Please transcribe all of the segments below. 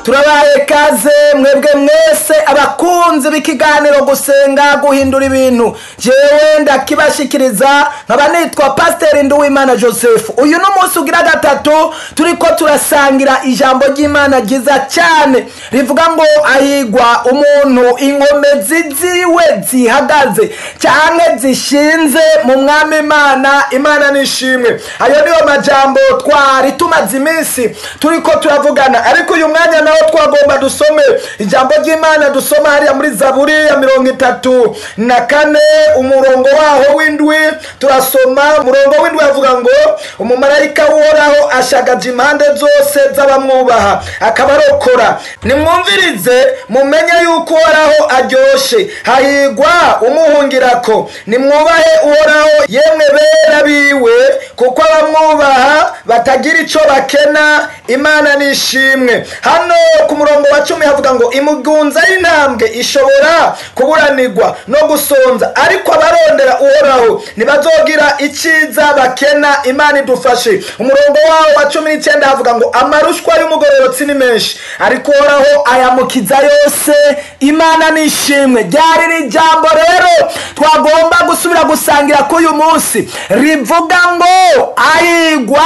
turabaye kaze mwebwe mwese abakunzi b'ikiganiro gusenga guhindura ibintu jewe ndakibashikiriza nkaba nitwa pasiteri nduwimana joseph uyu ni umunsi ugira gatatu turiko turasangira ijambo ry'imana ryiza cyane rivuga ngo ahigwa umuntu inkomezi ziwe zihagaze cyangwa zishinze mu mwami imana imana nishimwe ayo niyo majambo twari tumaze iminsi turiko turavugana ariko uyu mwanya nawo twagomba dusome ijambo ry'imana dusoma hariya muri zaburi ya mirongo itatu na kane umurongo waho w'indwi turasoma umurongo w'indwi avuga ngo umumarayika w'uhoraho ashagaje impande zose z'abamwubaha akabarokora nimwumvirize mumenye yuko uhoraho aryoshe hahigwa umuhungirako nimwubahe uhoraho yemwe bera biwe kuko abamwubaha batagira ico bakena imana nishimwe hano ku murongo wa cumi havuga ngo imugunza y'intambwe ishobora kuburanirwa no gusonza ariko abarondera uhoraho ntibazogira iciza bakena imana idufashe umurongo wawo wa cumi n'icyenda havuga ngo amarushwa y'umugororotsi ni menshi ariko uhoraho ayamukiza yose imana nishimwe ryari iri jambo rero twagomba gusubira gusangira kuri uyu munsi rivuga ngo ahigwa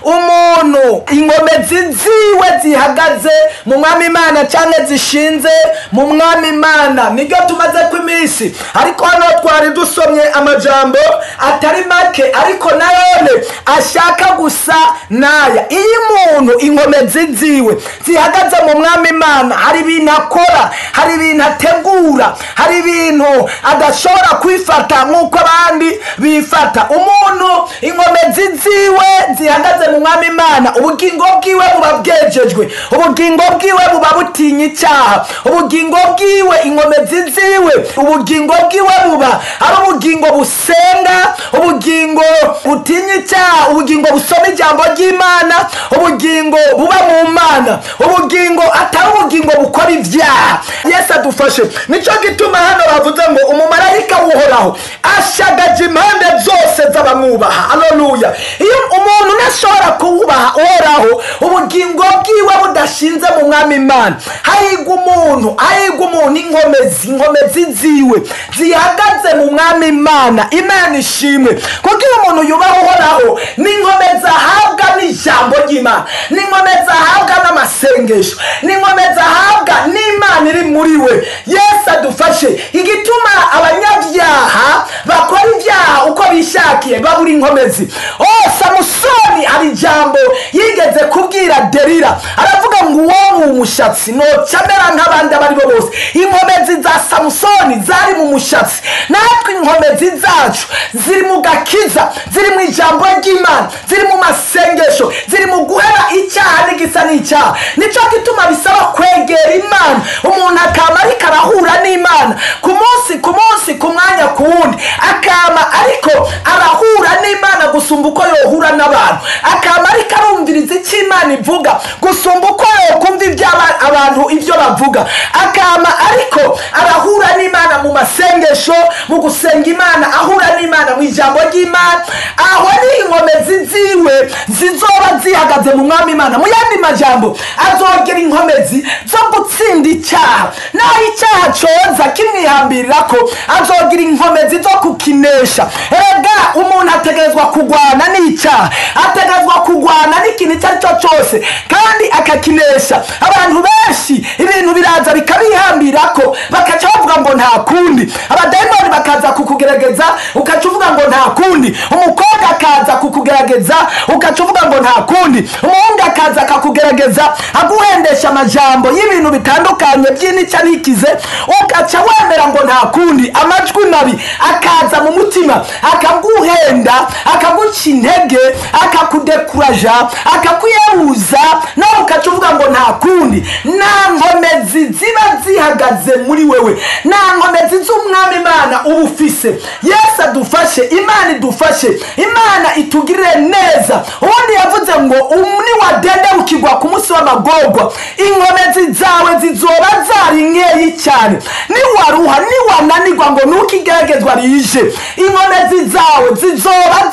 umuntu inkomezi ziwe zihagaze mu mwami imana cyangwa zishinze mu mwami imana nibyo tumaze ku iminsi ariko hano twari dusomye amajambo atari make ariko nayone ashaka gusa naya iyo umuntu inkomezi ziwe zihagaze mu mwami imana hari ibintu akora hari ibintu ategura hari ibintu adashobora kwifata nk'uko abandi bifata umuntu inkomezi ziwe zihagaze mu mwami imana ubugingo bwiwe buba bwejejwe ubugingo bwiwe buba butinya icyaha ubugingo bwiwe inkomezi ziwe ubugingo bwiwe buba ari ubugingo busenga ubugingo butinya icyaha ubugingo busoma ijambo ry'imana ubugingo buba mu mana ubugingo atari ubugingo bukora ibyaha yesu adufashe nicyo gituma hano bavuze ngo umumarayika w'uhoraho ashagaje impande zose z'abamwubaha aleluya iyo umuntu ntashobora kuwubaha uhoraho ubugingo bwiwe budashinze mu mwami imana hahigwa umuntu hahigwa umuntu inkomezi inkomezi ziwe zihagaze mu mwami imana imana ishimwe kuko iyo umuntu yubaha uhoraho n'inkomezi ahabwa n'ijambo ry'imana n'inkomezi ahabwa n'amasengesho n'inkomezi ahabwa n'imana iri muri we yesu adufashe igituma abanyabyaha bakora ibyaha uko bishakiye babura inkomezi oh samusoni hari ijambo yigeze kubwira derira aravuga ngo uwo mu mushatsi nocamera nk'abandi abo ari bo bose inkomezi za samusoni zari mu mushatsi natwe inkomezi zacu ziri mu gakiza ziri mu ijambo ry'imana ziri mu masengesho ziri mu guhera icyaha n'igisa n'icyaha nicyo gituma bisaba kwegera imana umuntu akaba ariko arahura n'imana ku munsi ku munsi ku mwanya ku wundi akaba ariko arahura n'imana gusumba uko yohura n'abantu akaba ariko arumviriza icyo imana ivuga gusumba uko yokumva ibyo aba- abantu ibyo bavuga akaba ariko arahura n'imana mu masengesho mu gusenga imana ahura n'imana mu ijambo ry'imana aho ni inkomezi ziwe zizoba zihagaze mu mwami imana mu yandi majambo azogera inkomezi zo gutsinda icyaha naho icyaha coza kimwihambirira ko azogira inkomezi zo kukinesha erega umuntu ategerezwa kurwana n'icyaha ategerezwa kurwana n'ikintu icyo ari cyo cyose kandi akakinesha abantu benshi ibintu biraza bikabihambira ko bakaca bavuga ngo nta kundi abadayimoni bakaza kukugerageza ukaca uvuga ngo nta kundi umukobwa akaza kukugerageza ukaca uvuga ngo nta kundi umuhungu akaza akakugerageza aguhendesha amajambo y'ibintu bitandukanye by'inica n'ikize ugaca wemera ngo nta kundi amajwi mabi akaza mu mutima akaguhenda akaguca intege akakudekuraja akakuyebuza nawe ukaca uvuga ngo nta kundi nta nkomezi ziba zihagaze muri wewe nta nkomezi z'umwami imana uba ufise yesu adufashe imana idufashe imana itugirire neza ubundi yavuze ngo um- niwadendebukirwa ku munsi w'amagorwa inkomezi zawe zizoba zari nkeyi cyane niwaruha niwananirwa ngo nuko igeragezwa rije inkomezi zawe zizoba zari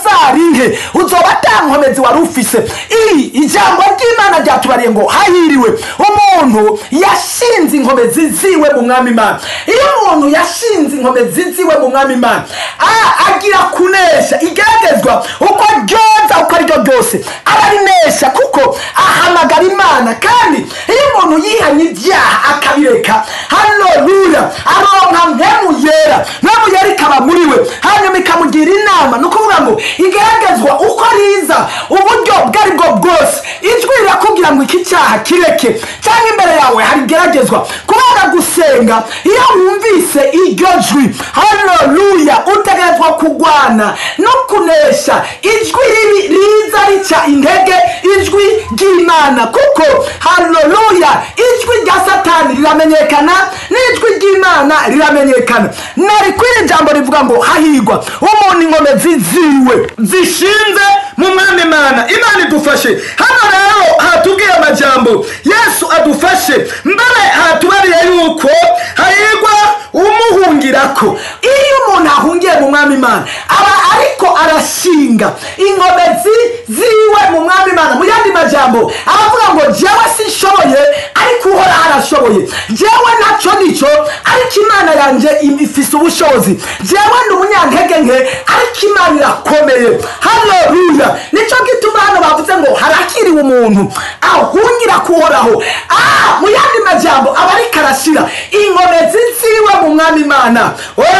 nke uzoba ata nkomezi wari ufise iri ijambo ry'imana ryatubariye ngo hahiriwe umuntu yashinze inkomezi ziwe mu mwami imana iyo umuntu yashinze inkomezi ziwe mu mwami imana a- agira kunesha igeragezwa uko ryoza uko ari ryo ryose aba arinesha kuko ahamagara imana kandi iyo umuntu yihanye ibyaha akabireka haleluya aronka mpemu yera mpemu yera ikaba muri we hanyuma ikamugira inama ni ukuvuga ngo igeragezwa uko riza uburyo ubwo ari bwo bwose ijwi rirakubwira ngo iki cyaha kireke cyangwa imbere yawe hari igeragezwa kubera gusenga iyo wumvise iryo jwi haleluya utegerezwa kurwana no kunesha ijwi ribi riza rica intege ijwi ry'imana kuko haleluya ijwi rya satani riramenyekana n'ijwi ry'imana riramenyekana nari kwiri jambo rivuga ngo hahigwa umuntu inkomezi ziwe zishinze mu mwami imana imana idufashe hano rero hatubwiye amajambo yesu adufashe mbere hatubariye yuko hahigwa umuhungirako iyo umuntu ahungiye mu mwami imana aba ariko arashinga inkomezi ziwe mu mwami imana mu yandi majambo aravuga ngo jewe sinshoboye ariko uhoraho arashoboye jewe ntaco nico ariko imana yanjye im- ifise ubushobozi jewe ndi umunyantege nke ariko imana irakomeye haleluya nico gituma hano bavuze ngo harakiriwe umuntu ahungira kuhoraho ah, mu yandi majambo aba ariko arashira inkomezi ziwe mu mwami imana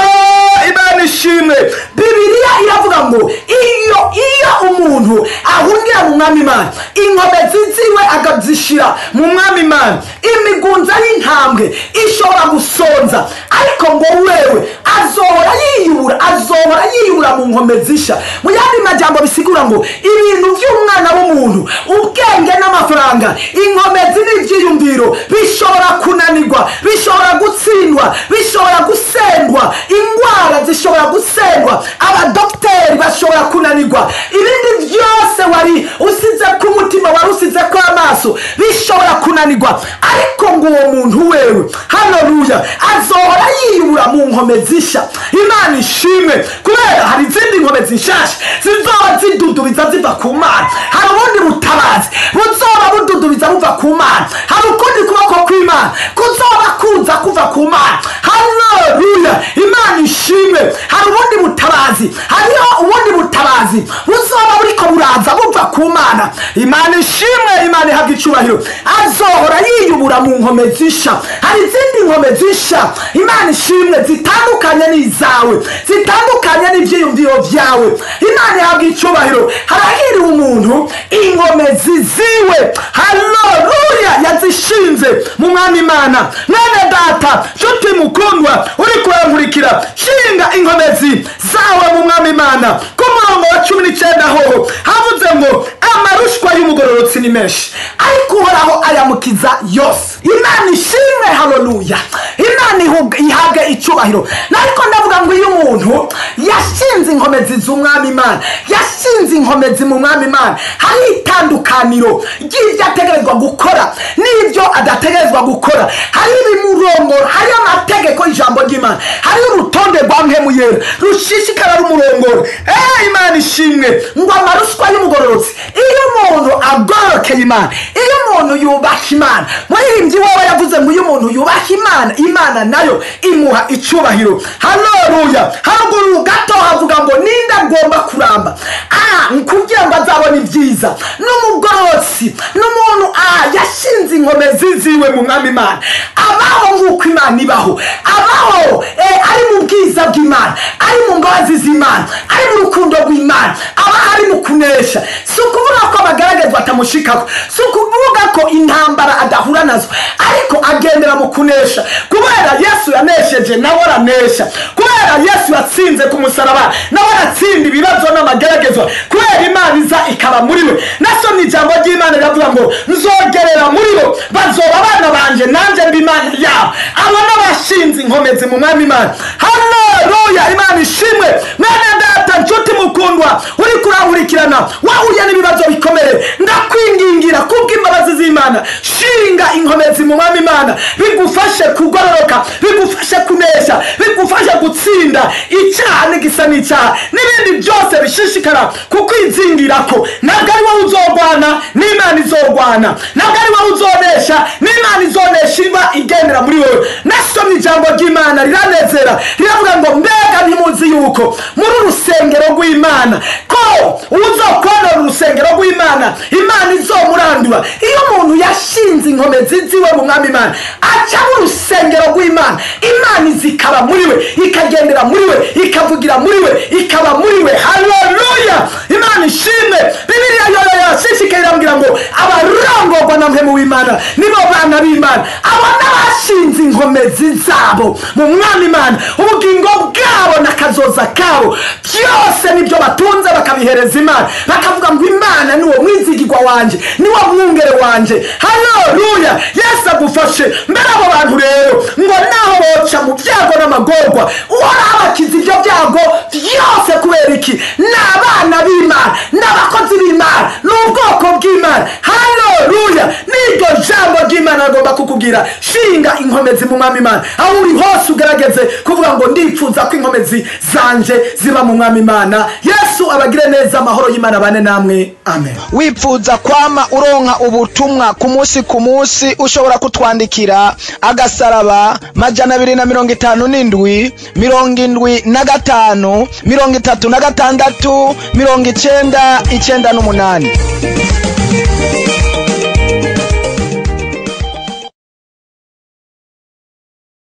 Oh, imana ishimwe bibiliya iravuga ngo iyo iyo umuntu ahungira mu mwami imana inkomezi ziwe akazishira mu mwami imana imigunza y'intambwe ishobora gusonza ariko ngo wewe azohora yiyubura azohora yiyubura mu nkomezi isha mu yandi majambo bisigura ngo ibintu by'umwana w'umuntu ubwenge n'amafaranga inkomezi n'ibyiyumviro bishobora kunanirwa bishobora gutsindwa bishobora gusendwa indwara zishobora gusendwa abadogiteri bashobora kunanirwa ibindi byose wari usize ku mutima wari usize ko amaso bishobora kunanirwa ariko ngo uwo muntu wewe haleluya azohora yiyubura mu nkomezi isha imana ishimwe kubera hari izindi nkomezi nshasha zizoba zidudubiza ziva ku mana hari ubundi butabazi buzoba bududubiza buva ku mana hari ukundi kuboko kw'imana kuzoba kuza kuva ku mana haleluya imana ishimwe hari ubundi butabazi hariho ubundi butabazi buzoba buriko buraza buva ku mana imana ishimwe imana ihabwa icubahiro azohora yiyubura mu nkomezi isha hari izindi nkomezi isha imana ishimwe zitandukanye n'izawe zitandukanye n'ibyiyumviro byawe imana ihabwa icubahiro harahiriwe umuntu inkomezi ziwe haleluya yazishinze mu mwami imana mwene data nshuti mukundwa uri kurankurikira shinga inkomezi zawe mu mwami imana ku murongo wa cumi n'icyenda hoho havuze ngo amarushwa y'umugororotsi ni menshi ariko uhoraho ayamukiza yose imana ishimwe haleluya imana ihuga- ihabwe icubahiro ariko ndavuga ngo iyo umuntu yashinze inkomezi z'umwami imana yashinze inkomezi mu mwami imana hari itandukaniro ry'ibyo ategerezwa gukora n'ibyo adategerezwa gukora hari ibimurongora hari amategeko y'ijambo ry'imana hari urutonde rwa mpemu yera rushishikara rumurongora eh imana ishimwe ngo amarushwa y'umugororotsi iyo umuntu agororokeye imana iyo umuntu yubaha imana muririmbyi wowe yavuze ngo iyo umuntu yubaha imana imana nayo imuha icubahiro haleluya haruguru gato havuga ngo ninde agomba kuramba ah kugira ngo azabone ibyiza n'umugororotsi n'umuntu ah yashinze inkomezi ziwe mu mwami imana abaho nk'uko imana ibaho abaho eh, ari mu bwiza bw'imana ari mu mbabazi z'imana ari mu rukundo rw'imana aba ari mu kunesha si ukuvuga ko abagaragazwa atamushikako si ukuvuga ko intambara adahura nazo ariko agendera mu kunesha kubera yesu yanesheje nawe aranesha kubera yesu yatsinze ku musaraba nawe aratsinda ibibazo n'amageragezwa kubera imana iza ikaba muri we nasomye ijambo ry'imana imana iravuga ngo nzogerera muri bo bazoba abana banje nanjye mba imana yabo abo n'abashinze inkomezi mu mwami imana haleluya imana ishimwe mwene data nshuti mukundwa uri kurankurikirana wahuye n'ibibazo bikomeye ndakwingingira kubw'imbabazi z'imana shinga inkomezi mu mwami imana bigufashe kugororoka bigufashe kunesha bigufashe gutsinda icyaha n'igisa n'icyaha n'ibindi byose bishishikara kukwizingirako ntabwo ari wowe uzorwana n'imana izorwana ntabwo ari wowe uzonesha n'imana izonesha iba igendera muri wowe nasomye ijambo ry'imana riranezera riravuga ngo mbega ntimuzi yuko muri urusengero rw'imana ko uzokonora urusengero rw'imana imana izomurandura iyo umuntu yashinze inkomezi ziwe mu mwami imana aca mu rusengero rw'imana imana izikaba muri we ikagendera muri we ikavugira muri we ikaba muri we haleluya imana ishimwe bibiliya yoyo yashishikaye irambwira ngo abarongorwa na mwe mu w'imana nibo bana b'imana abo n'abashinze inkomezi zabo mu mwami imana ubugingo bwabo n'akazoza kabo byose nibyo batunze bakabihereza imana bakavuga ngo imana niwo mwizigirwa wanjye niwo mwungere wanjye haleluya yesu agufashe mbere abo bantu rero ngo naho boca mu byago n'amagorwa uhoraho abakiza ibyo byago byose kubera iki ni abana b'imana ni abakozi b'imana ni ubwoko bw'imana haleluya n'iryo jambo ry'imana agomba kukubwira shinga inkomezi mu mwami imana aho uri hose ugerageze kuvuga ngo ndifuza ko inkomezi zanje ziba mu mwami imana yesu abagire neza amahoro y'imana bane namwe amen wifuza kwama uronka ubutumwa ku munsi ku munsi ushobora kutwandikira agasaraba majana abiri na mirongo itanu n'indwi mirongo indwi na gatanu mirongo itatu na gatandatu mirongo icenda icenda n'umunani